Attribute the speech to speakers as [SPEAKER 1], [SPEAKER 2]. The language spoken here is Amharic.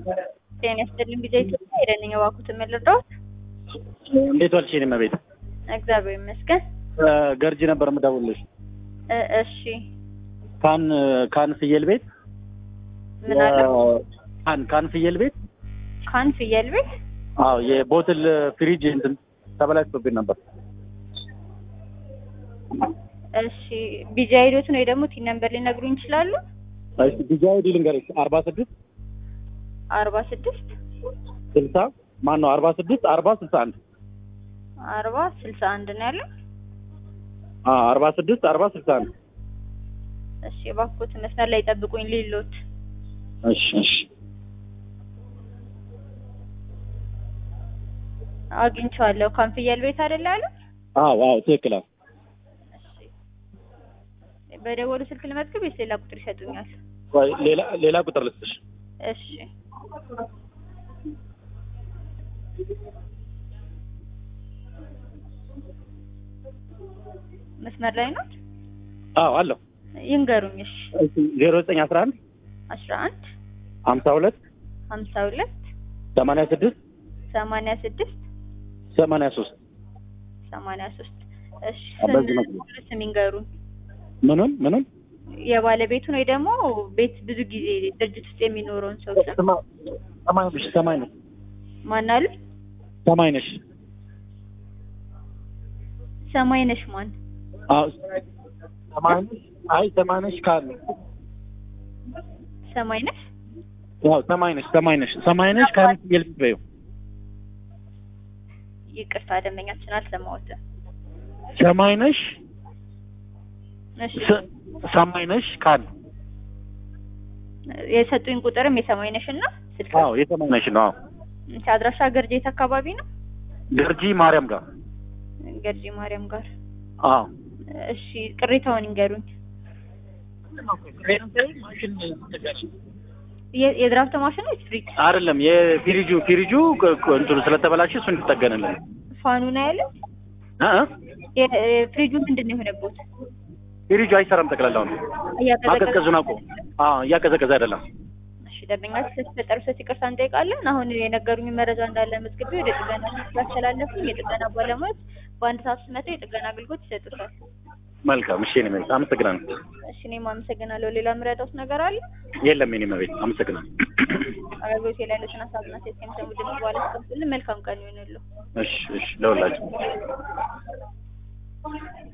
[SPEAKER 1] ጤና ይስጥልኝ ጊዜ ኢትዮጵያ ሄደንኝ እባክዎትን ምን ልርዳዎት?
[SPEAKER 2] እንዴት ዋልሽ የኔ እመቤት?
[SPEAKER 1] እግዚአብሔር ይመስገን።
[SPEAKER 2] ገርጂ ነበር የምደውልልሽ።
[SPEAKER 1] እ እሺ
[SPEAKER 2] ካን ካን ፍየል ቤት
[SPEAKER 1] ምን አለ?
[SPEAKER 2] ካን ካን ፍየል ቤት
[SPEAKER 1] ካን ፍየል ቤት
[SPEAKER 2] አዎ የቦትል ፍሪጅ እንትን ተበላሽቶብኝ ነበር።
[SPEAKER 1] እሺ ቢጂ አይዲዎትን ወይ ደግሞ ቲን ነምበር ሊነግሩኝ ይችላሉ?
[SPEAKER 2] እሺ ቢጂ አይዲ ልንገርሽ አርባ ስድስት
[SPEAKER 1] አርባ ስድስት
[SPEAKER 2] ስልሳ ማን ነው አርባ ስድስት አርባ ስልሳ አንድ
[SPEAKER 1] አርባ ስልሳ አንድ ነው ያለው።
[SPEAKER 2] አርባ ስድስት አርባ ስልሳ አንድ
[SPEAKER 1] እሺ እባክዎትን መስመር ላይ ጠብቁኝ ሊሎት
[SPEAKER 2] እሺ እሺ
[SPEAKER 1] አግኝቼዋለሁ። ካን ፍየል ቤት አይደል ያለው?
[SPEAKER 2] አዎ አዎ ትክክል አዎ
[SPEAKER 1] እሺ በደወሉ ስልክ ልመዝግብ ወይስ ሌላ ቁጥር ይሰጡኛል?
[SPEAKER 2] ቆይ ሌላ ሌላ ቁጥር ልስጥሽ
[SPEAKER 1] እሺ መስመር ላይ ነው
[SPEAKER 2] አዎ አለሁ
[SPEAKER 1] ይንገሩኝ። እሺ
[SPEAKER 2] ዜሮ ዘጠኝ አስራ አንድ
[SPEAKER 1] አስራ አንድ
[SPEAKER 2] ሀምሳ ሁለት
[SPEAKER 1] ሀምሳ ሁለት
[SPEAKER 2] ሰማንያ ስድስት
[SPEAKER 1] ሰማንያ ስድስት
[SPEAKER 2] ሰማንያ ሶስት
[SPEAKER 1] ሰማንያ ሶስት እሺ
[SPEAKER 2] በዚህ
[SPEAKER 1] ስም
[SPEAKER 2] መስመር።
[SPEAKER 1] ሙሉ ስም ይንገሩኝ።
[SPEAKER 2] ምኑን ምኑን
[SPEAKER 1] የባለቤቱን ወይ ደግሞ ቤት ብዙ ጊዜ ድርጅት ውስጥ የሚኖረውን ሰው ስም
[SPEAKER 2] ስማ- ሰማይ ነሽ ሰማይ ነሽ
[SPEAKER 1] ማን አሉ?
[SPEAKER 2] ሰማይ ነሽ
[SPEAKER 1] ሰማይ ነሽ ማን?
[SPEAKER 2] አዎ ሰማይ ነሽ አይ ሰማይ ነሽ ካለ
[SPEAKER 1] ሰማይ ነሽ
[SPEAKER 2] ያው ሰማይ ነሽ ሰማይ ነሽ ሰማይ ነሽ ካለ ፍየል ቤት በይው
[SPEAKER 1] ይቅርታ ደንበኛችን አልሰማሁትም።
[SPEAKER 2] ሰማይ ነሽ
[SPEAKER 1] እሺ
[SPEAKER 2] ስ- ሰማይ ነሽ ካለ
[SPEAKER 1] የሰጡኝ ቁጥርም የሰማይ ነሽ እና ስልክ
[SPEAKER 2] አዎ የሰማይ ነሽ ነው አዎ
[SPEAKER 1] እሺ፣ አድራሻ ገርጄት አካባቢ ነው።
[SPEAKER 2] ገርጂ ማርያም ጋር
[SPEAKER 1] ገርጂ ማርያም ጋር።
[SPEAKER 2] አዎ
[SPEAKER 1] እሺ ቅሬታውን ይንገሩኝ። የ- የድራፍት ማሽን ወይስ ፍሪጅ?
[SPEAKER 2] አይደለም የፊሪጁ ፊሪጁ ቅ- ቅ- እንትኑ ስለተበላሸ እሱ እንዲጠገንልን
[SPEAKER 1] ፋኑ ነው ያለው።
[SPEAKER 2] እ እ?
[SPEAKER 1] የ- የ- ፍሪጁ ምንድን ነው የሆነበት?
[SPEAKER 2] ፊሪጁ አይሰራም ጠቅላላው ነው ማቀዝቀዙን አውቆ አዎ እያቀዘቀዘ አይደለም
[SPEAKER 1] እሺ ደንበኛችን ስለተፈጠሩ ስህተት ይቅርታ እንጠይቃለን። አሁን የነገሩኝ መረጃ እንዳለ መዝግቤ ወደ ጥገና ስላስተላለፉኝ የጥገና ባለሙያዎች በአንድ ሰዓት ውስጥ መጥተው የጥገና አገልግሎት ይሰጡታል።
[SPEAKER 2] መልካም እሺ የኔ መቤት አመሰግናለሁ
[SPEAKER 1] እሺ እኔም አመሰግናለሁ። ሌላ የምረዳዎት ነገር አለ?
[SPEAKER 2] የለም የኔ መቤት አመሰግናለሁ
[SPEAKER 1] አገልግሎት ላይ ያሉትን ሀሳብና ሴት ከሚሰሙ ድምጽ በኋላ ስከፍትልን መልካም ቀን ይሆንልዎ።
[SPEAKER 2] እሺ እሺ ለሁላችሁ